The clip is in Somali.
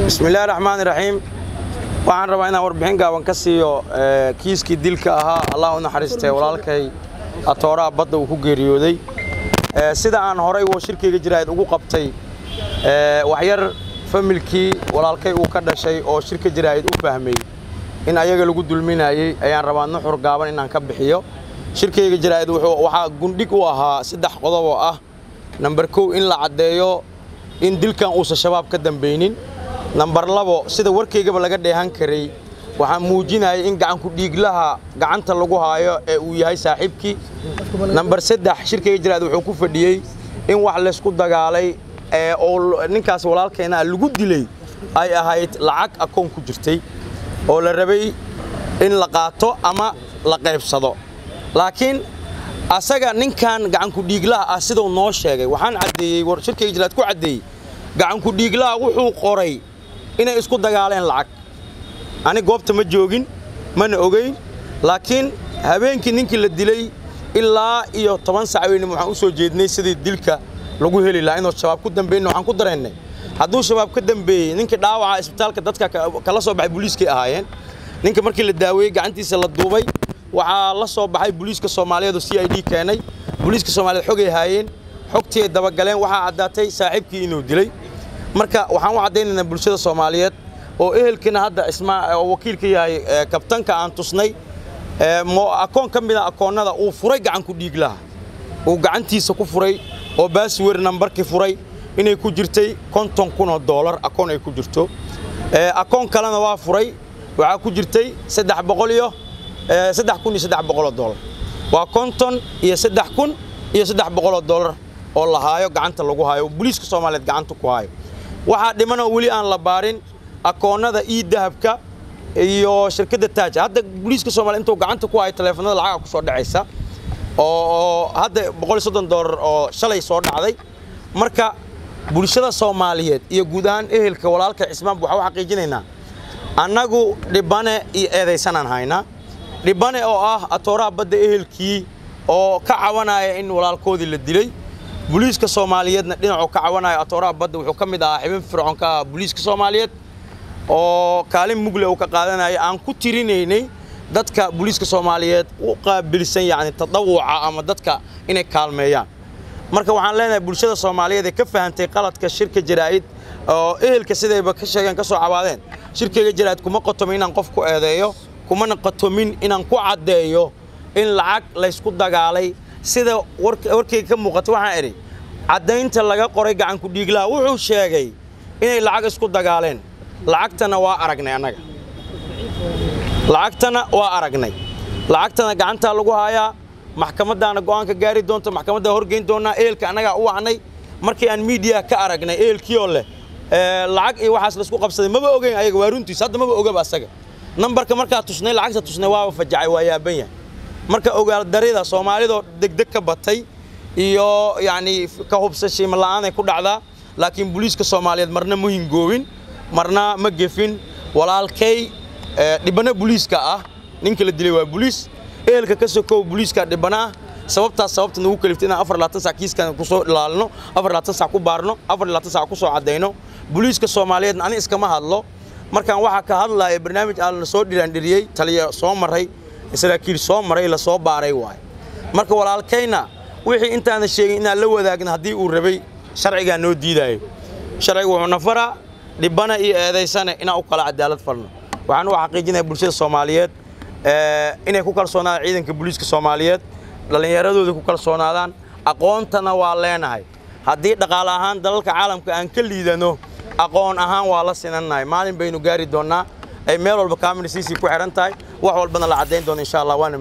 bismillahi raxmaani raxiim waxaan rabaa inaan warbixin gaaban ka siiyo kiiskii dilka ahaa allah u naxariistee walaalkay atooraha badda uu ku geeriyooday sida aan horay wo shirkayga jiraahid ugu qabtay waxyar familkii walaalkay uu ka dhashay oo shirka jiraahid u fahmay in ayaga lagu dulminayey ayaan rabaa nuxur gaaban inaan ka bixiyo shirkayga jiraahid waxaa gundhig u ahaa saddex qodob oo ah namber kow in la caddeeyo in dilkan uusan shabaab ka dambaynin nambar labo sida warkaygaba laga dheehan karay waxaa muujinayay in gacanku dhiiglaha gacanta lagu haayo ee uu yahay saaxiibkii nambar saddex shirkayga jiraahid wuxuu ku fadhiyey in wax laysku dagaalay oo ninkaas walaalkeena lagu dilay ay ahayd lacag akoon ku jirtay oo la rabay in la qaato ama la qaybsado laakiin asaga ninkan gacanku dhiiglaha ah siduu noo sheegay waxaan caddeeyey shirkayga jiraahid ku caddeeyey gacanku dhiiglaha wuxuu qoray inay isku dagaaleen lacag ani goobta ma joogin mana ogeyn laakiin habeenkii ninkii la dilay ilaa iyo toban sac weynima waxaan u soo jeednay sidii dilka lagu heli lahaa inuu shabaab ku dambeyn waxaan ku dareennay hadduu shabaab ka dambeeyey ninkii dhaawaca isbitaalka dadka kala soo baxay booliiskay ahaayeen ninka markii la daaweeyey gacantiisa la duubay waxaa la soo baxay booliiska soomaaliyeed oo c i d keenay booliiska soomaaliyeed xogay haayeen xogtii ay dabagaleen waxaa caddaatay saaxiibkii inuu dilay marka waxaan u caddaynaynaa bulshada soomaaliyeed oo ehelkiina hadda ismaa oo wakiilka yahay kabtanka aan tusnay akoon ka mida akoonnada uu furay gacanku dhiiglaha uu gacantiisa ku furay oo baaswer nambarkii furay inay ku jirtay konton kun oo doolar akoon ay ku jirto akoon kalena waa furay waxaa ku jirtay saddex boqol iyo saddex kun iyo saddex boqoloo doolar waa konton iyo saddex kun iyo saddex boqoloo doolar oo la haayo gacanta lagu haayo booliiska soomaaliyeed gacanta ku haayo waxaa dhimanoo weli aan la baarin akoonnada ii dahabka iyo shirkadda taaj hadda booliiska soomaliya intuu gacanta ku hayo taleefanada lacaga ku soo dhacaysa oo hadda boqol iyo soddon doolar oo shalay soo dhacday marka bulshada soomaaliyeed iyo guud ahaan ehelka walaalka cismaanba waxaa u xaqiijinaynaa annagu dhibane iyo eedaysanaan haynaa dhibane oo ah atooraha badda ehelkii oo ka cawanaya in walaalkoodii la dilay booliiska soomaaliyeedna dhinacuu ka cawanayo atooraha badda wuxuu ka mid ahaa xibin fircoon ka ahaa booliiska soomaaliyeed oo kaalin mugle uu ka qaadanaya aan ku tirinaynay dadka booliiska soomaaliyeed u qaabilsan yacni tadawuca ama dadka inay kaalmeeyaan marka waxaan leenahay bulshada soomaaliyeed ee ka fahantay qaladka shirka jaraa'id oo ehelka sidayba ka sheegeen ka soo cabaadeen shirkayga jaraa'id kuma qotomin inaan qof ku eedeeyo kumana qotomin inaan ku caddeeyo in lacag laysku dagaalay sida warkayga ka muuqata waxaan idhi caddaynta laga qoray gacanku dhiiglaha wuxuu sheegay inay lacag isku dagaaleen lacagtana waa aragnay annaga lacagtana waa aragnay lacagtana gacantaa lagu haayaa maxkamaddaana go'aanka gaari doonta maxkamaddaa horgeyn doonnaa ehelka annagaa u wacnay markii aan miidiya ka aragnay ehelkiioo leh lacag iyo waxaas laisku qabsaday maba ogeyn ayaga waa runtiis hadda maba ogaba asaga nambarka markaa tusnay lacagta tusnay waaba fajacay waa yaaban yahay marka ogaaldarida soomaalidoo degdeg ka batay iyo yacni ka hubsashiima la'aanay ku dhacdaa laakiin booliiska soomaaliyeed marna ma hingoobin marna ma gefin walaalkay dhibano booliiska ah ninka la dilay waa booliis ehelka ka sokow booliiska dhibana ah sababtaas sababta nagu kaliftay inaan afar labaatan sac kiiskan kusoo ilaalino afar labaatan sac ku baarno afar labaatan sac ku soo caddayno booliiska soomaaliyeedna ani iskama hadlo markaan waxaa ka hadlaya barnaamij aan la soo dhiraandhiriyey taliya soo maray saraakiil soo maray la soo baaray waay marka walaalkayna wixii intaana sheegin inaan la wadaagna haddii uu rabay sharcigaa noo diidaayo sharciga wuxuu nafaraa dhibana iyo eedaysane inaan u kala cadaalad falno waxaan u xaqiijinaya bulshada soomaaliyeed inay ku kalsoonaadaan ciidanka booliiska soomaaliyeed dhallinyaradooda ku kalsoonaadaan aqoontana waa leenahay haddii dhaqaale ahaan dalalka caalamka aan ka liidano aqoon ahaan waa la sinannahay maalin baynu gaari doonnaa ay meel walba kaaminasiisii ku xidhan tahay wax walbana la caddayn doono insha allah waana